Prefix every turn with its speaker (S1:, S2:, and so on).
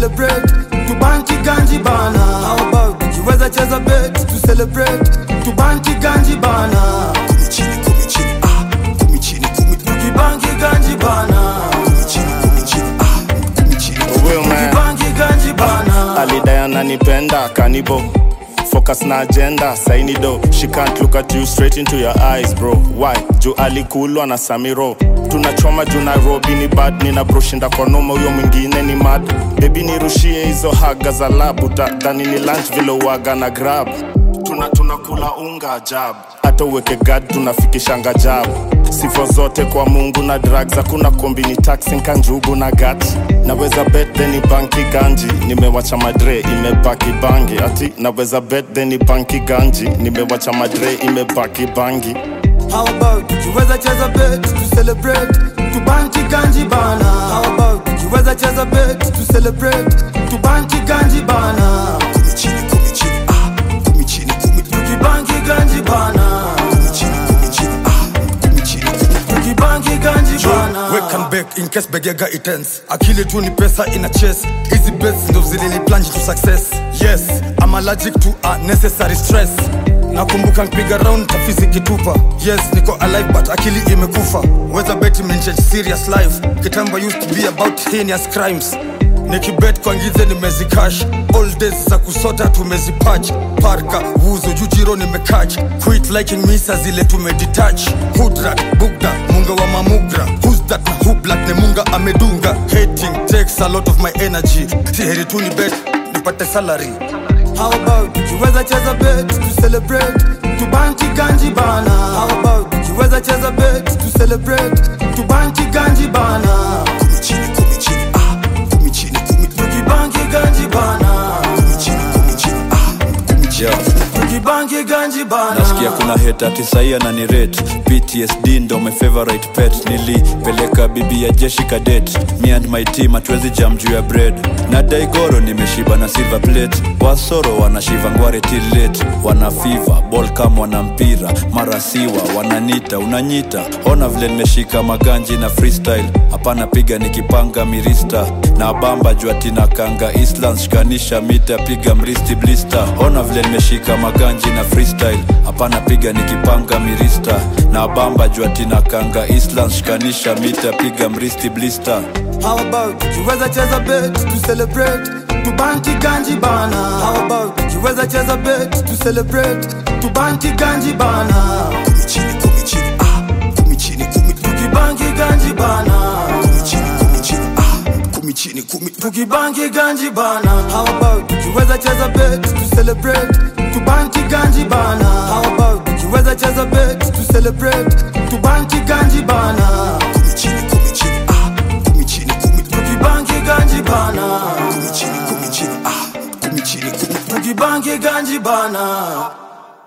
S1: celebrate tubanki ganji bana how about ukiweza cheza bet to celebrate tubanki ganji bana
S2: kumi chini kumi chini ah kumi chini kumi
S1: tukibanki ganji bana
S2: kumi chini kumi chini ah kumi chini
S3: Will man
S1: tukibanki ganji bana
S3: alidai ananipenda kanibo focus na agenda saini do she can't look at you straight into your eyes bro why juu alikulwa na samiro tunachoma juu nairobi ni bad nina broshinda kwa noma huyo mwingine ni mad bebi nirushie hizo haga za labu tadhani ni lunch vile uaga na grab tuna tunakula unga ajab hata uweke gad tunafikishanga jab sifo zote kwa mungu na drugs hakuna kombini taxi kanjugu na gat naweza bet then ni banki ganji nimewacha madre imebaki bangi ati naweza bet then ni banki ganji nimewacha madre imebaki bangi
S1: How about ukiweza cheza bet to celebrate tubanki ganji bana How about ukiweza cheza bet to celebrate tubanki ganji bana
S2: kumi chini kumi chini ah kumi chini kumi
S1: tukibanki ganji bana
S2: kumi chini kumi chini ah kumi chini kumi
S1: tukibanki ganji bana
S4: Wake and bake in case begega itens akili tu ni pesa ina chase hizi bets ndo zilini plunge to success yes I'm allergic to unnecessary stress nakumbuka nkipiga round tafisi kitupa yes niko alive but akili imekufa weza bet imenchange serious life kitambo used to be about heinous crimes nikibet kwa ngize nimezikash all days za kusota tumezipach parka wuzo jujiro nimekach quit liking misa zile tumedetach hudrat bugda munga wa mamugra who's that na who black ne munga amedunga hating takes a lot of my energy si heri tu ni bet nipate salary
S1: How about ukiweza cheza bet to celebrate tubanki ganji bana How about ukiweza cheza bet to celebrate tubanki ganji bana
S2: kumi chini kumi chini ah kumi chini kumi
S1: tukibanki ganji bana
S2: kumi chini kumi chini ah kumi chini
S5: Yeah.
S1: tukibanki ganji bana
S5: nasikia kuna heta tisaia na ni rate ptsd ndo my favorite pet nilipeleka bibi ya jeshi kadet me and my team hatuwezi jam juu ya bread na daigoro nimeshiba na silver plate wasoro wanashiva ngware till late wana fiva ball kam wana mpira mara siwa wananita unanyita ona vile nimeshika maganji na freestyle hapana piga nikipanga mirista na bamba jua tina kanga islands shikanisha mita piga mristi blista ona vile nimeshika maganji na freestyle hapana piga nikipanga mirista na bamba jua tina kanga islands shikanisha mita piga mristi blista
S1: How about ukiweza cheza bet to celebrate tubanki ganji bana How about ukiweza cheza bet to celebrate tubanki ganji bana
S2: kumi chini kumi chini ah kumi chini kumi
S1: tukibanki ganji bana
S2: kumi chini kumi chini ah kumi chini kumi
S1: tukibanki ganji bana How about ukiweza cheza bet to celebrate tubanki ganji bana How about ukiweza cheza bet to celebrate tubanki ganji bana
S2: kumi chini kumi chini ah kumi chini kumi
S1: tukibanki ganji bana
S2: kumi chini kumi chini ah kumi chini kumi
S1: tukibanki ganji bana